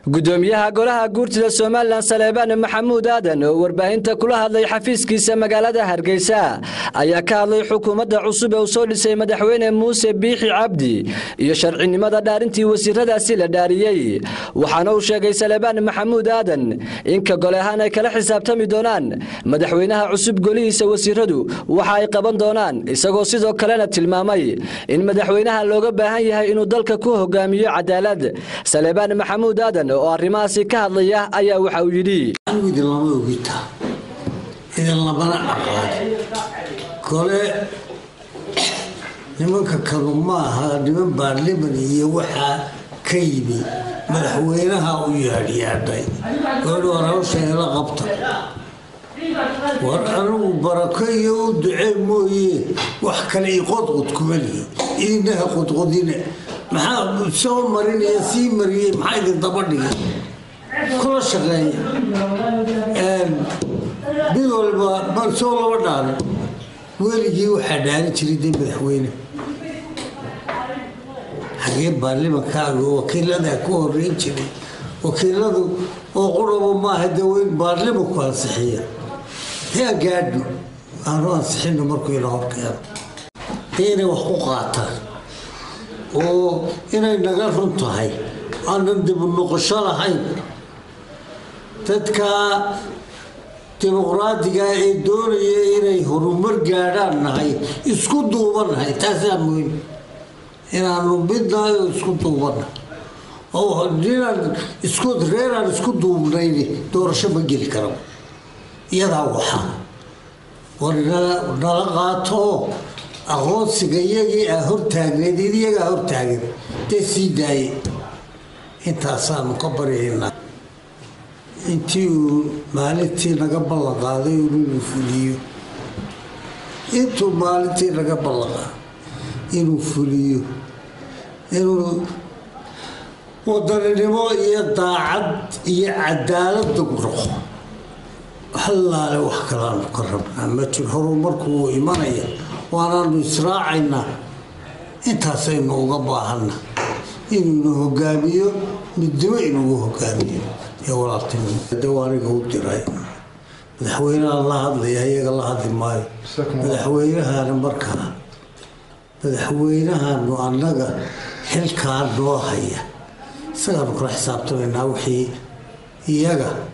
gudoomiyaha golaha guurtida somalilan saleebaan maxamuud aadan oo warbaahinta kula hadlay xafiiskiisa magaalada hargeysa ayaa ka hadlay xukuumadda cusub ee uu soo dhisay madaxweyne muuse biixi cabdi iyo sharcinimada dhaarintii wasiiradaasi la dhaariyey waxaana uu sheegay saleebaan maxamuud aadan inka gole ahaan ay kala xisaabtami doonaan madaxweynaha cusub golihiisa wasiiradu waxa ay qaban doonaan isagoo sidoo kalena tilmaamay in madaxweynaha looga baahan yahay inuu dalka ku hogaamiyo cadaalad saleebaan maxamuud aadan oo arrimahaasi ka hadlaya ayaa waxa uu yidhi anigu idinlama ogita idinlamana aqaan kole nimanka kanu ma aha niman baarliman iyo waxaa ka yimi madaxweynaha u yaadhyaadhay goodhi war hawsha ila qabta war anigu barako iyo u ducee mooye wax kale i qodqod kuma lihi idinaha qodqodine maxaa soo marinaya sii mariyey maxaa idin daba dhigay kula shaqeeya mid walba bal soo laba dhaarin weligii waxaa dhaarin jiray dee madaxweyne xagee baarlimankaaga wakiiladaa ku horeyn jiray wakiiladu oo quraba maaha dee weyn baarlimanku ansixiya yaa gaadho aanu ansixino markuu ila horkeeno dee inay wax ku qaataan oo inay naga run tahay aanan dibu noqosho lahayn dadka dimuqraadiga ee doonaya inay horumar gaadhaan nahay isku duubanahay taasaa muhiim inaanu midnahay oo isku duubanahay oo ninaan isku reeraan isku duubnayni doorasho ma geli kara iyadaa waxaa war nala qaato aqoonsiga iyagii aa hortaagneed iyagaa hortaagan dee sii daaye intaasaanu ka baryaynaa intii uu maalintii naga ballan qaaday inuu fuliyo intuu maalintii naga ballan qaaday inuu fuliyo inuu wadaninimo iyo daacad iyo cadaalada noqo hallaale wax kalaanu ka rabnaa ma jir horumarku wuu imanaya waanaanu israacaynaa intaasaynu uga baahanna inuuna hogaamiyo midnimo inugu hogaamiyo iyo walaaltinimo aniga u diray madaxweyneha la hadlaya iyaga la hadli maayo madaxweynahana markaa madaxweynahanu annaga xilkaa noo haya isagaanu kala xisaabtamaynaa wixii iyaga